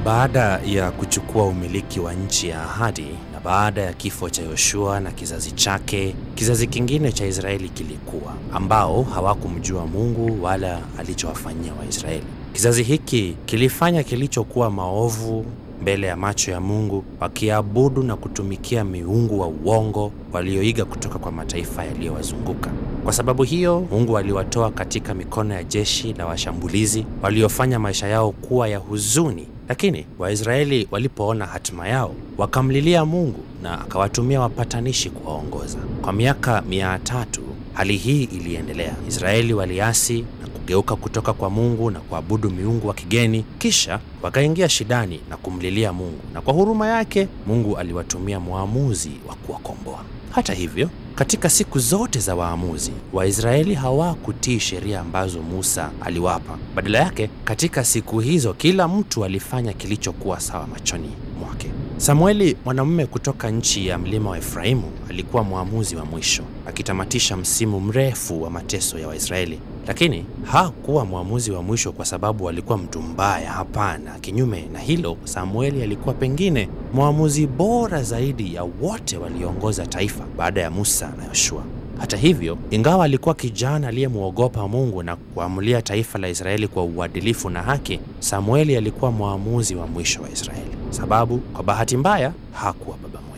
Baada ya kuchukua umiliki wa nchi ya ahadi na baada ya kifo cha Yoshua na kizazi chake, kizazi kingine cha Israeli kilikuwa, ambao hawakumjua Mungu wala alichowafanyia Waisraeli. Kizazi hiki kilifanya kilichokuwa maovu mbele ya macho ya Mungu, wakiabudu na kutumikia miungu wa uongo walioiga kutoka kwa mataifa yaliyowazunguka. Kwa sababu hiyo, Mungu aliwatoa katika mikono ya jeshi la washambulizi waliofanya maisha yao kuwa ya huzuni. Lakini Waisraeli walipoona hatima yao, wakamlilia Mungu na akawatumia wapatanishi kuwaongoza. Kwa miaka mia tatu hali hii iliendelea. Israeli waliasi na kugeuka kutoka kwa Mungu na kuabudu miungu wa kigeni, kisha wakaingia shidani na kumlilia Mungu, na kwa huruma yake Mungu aliwatumia mwamuzi wa kuwakomboa. Hata hivyo, katika siku zote za waamuzi, Waisraeli hawakutii sheria ambazo Musa aliwapa. Badala yake, katika siku hizo kila mtu alifanya kilichokuwa sawa machoni mwake. Samueli, mwanamume kutoka nchi ya mlima wa Efraimu, alikuwa mwamuzi wa mwisho, akitamatisha msimu mrefu wa mateso ya Waisraeli. Lakini hakuwa mwamuzi wa mwisho kwa sababu alikuwa mtu mbaya. Hapana, kinyume na hilo, Samueli alikuwa pengine mwamuzi bora zaidi ya wote walioongoza taifa baada ya Musa na Yoshua. Hata hivyo, ingawa alikuwa kijana aliyemwogopa Mungu na kuamulia taifa la Israeli kwa uadilifu na haki, Samueli alikuwa mwamuzi wa mwisho wa Israeli, sababu kwa bahati mbaya hakuwa baba